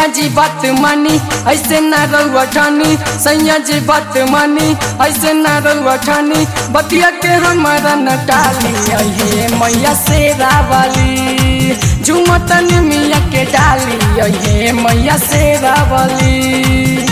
सैया जी बात मानी ऐसे ना रहुआ ठानी सैया जी बात मानी ऐसे ना रहुआ ठानी बतिया के हमारा न टाली अहे मैया से रावली झुमतन मिया के डाली अहे मैया से रावली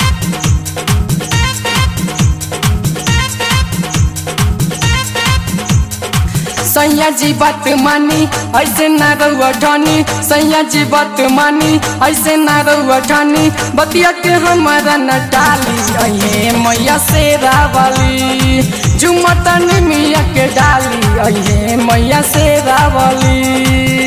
सैया जी बात मानी ऐसे ना रहुआ ठानी सैया जी बात मानी ऐसे ना रहुआ ठानी बतिया के हमारा न टाली अहे मैया से रावली झुमतन मिया के डाली अहे मैया से रावली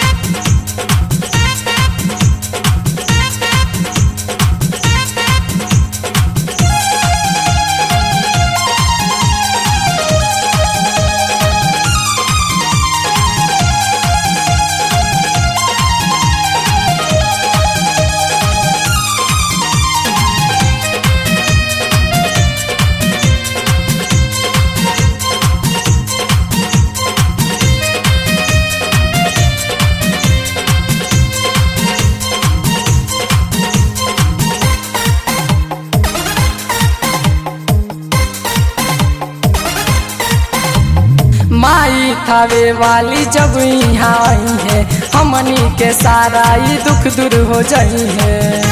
माई थावे वाली जब यहाँ आई है हमनी के सारा ये दुख दूर हो जाई है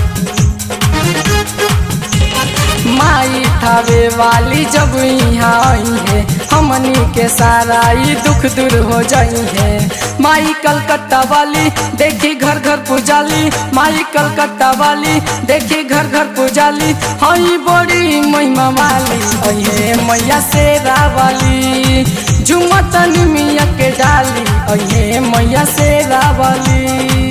माई थावे वाली जब यहाँ आई है हमनी के सारा ये दुख दूर हो जाई है माई कलकत्ता वाली देखी घर घर पुजाली माई कलकत्ता वाली देखी घर घर पुजाली हई बड़ी महिमा वाली अहे मैया से रावाली झुमतन मिया के डाली अहे मैया से रावाली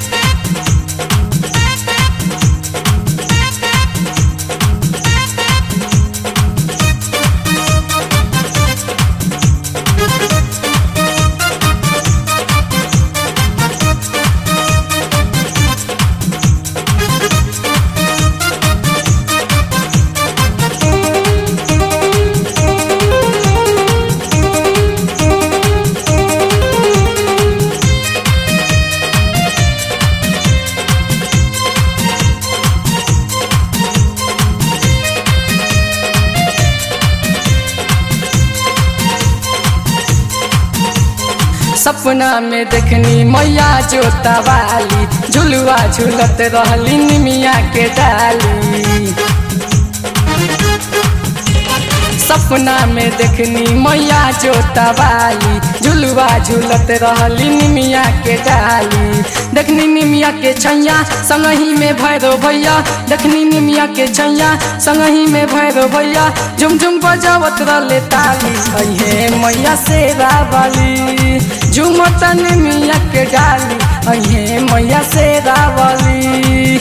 सपना में देखनी मैया जोता वाली झुलुआ झुलत रहली निमिया के डाली सपना में देखनी मैया जोता वाली झुलुआ झुलत रहली निमिया के डाली देखनी निमिया के छैया संगही में भैरो भैया देखनी निमिया के छैया संगही में भैरो भैया झुम झुम बजावत रहले ताली अहे मैया से रावली झुमतन मिया के डाली अहे मैया से रावली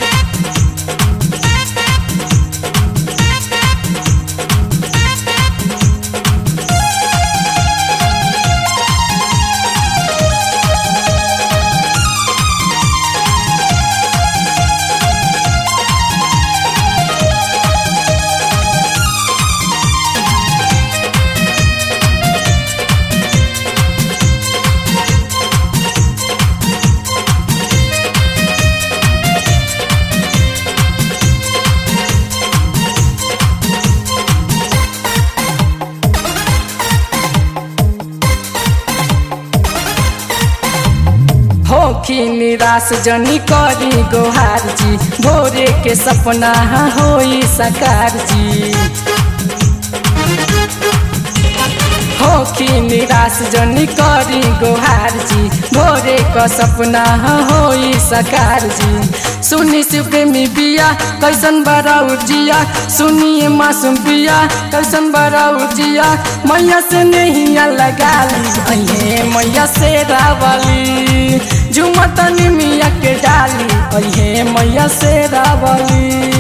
होखी निराश जनी करी गोहार जी भोरे के सपना होई सकार जी होखी निराश जनी करी गोहार जी भोरे का सपना होई सकार जी सुनी शिव प्रेमी बिया कैसन बड़ा उजिया सुनिए मासूम बिया कैसन बड़ा उजिया मैया से नहीं लगा ली अये मैया से रावली झुमतन मिया के डाली अये मैया से रावली